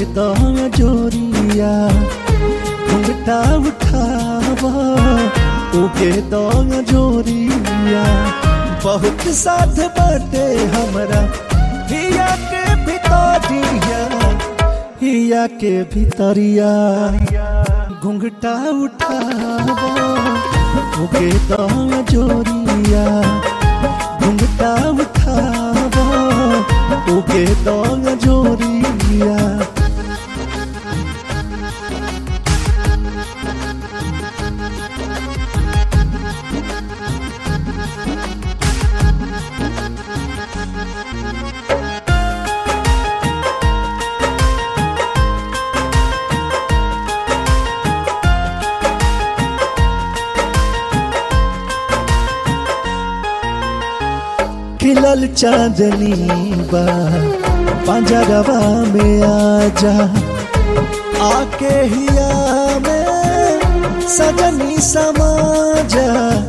दाम जोरिया घुंघटा उठावा ओके दाम जोरिया बहुत साथ बाटे हमरा हिया के भितरिया हिया के भितरिया घुंघटा उठावा ओके दाम जोरिया घुंघटा उठावा ओके दाम जोरिया खिलल चांदनी बा पंजरवा में आजा आके हिया में सजनी समाजा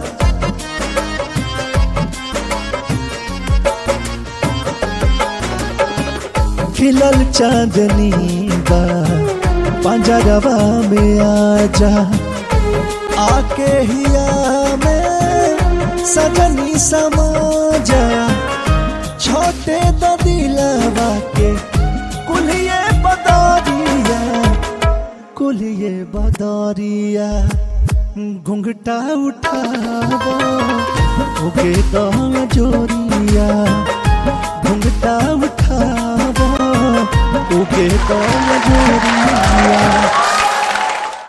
खिलल चांदनी बा पंजरवा में आजा आके हिया में सजनी समाजा छोटे दिलवा के कुलिए बदरिया कुलिए बदरिया घुंघटा उठावा ओके दाम जोरिया घुंघटा उठावा ओके दाम जोरिया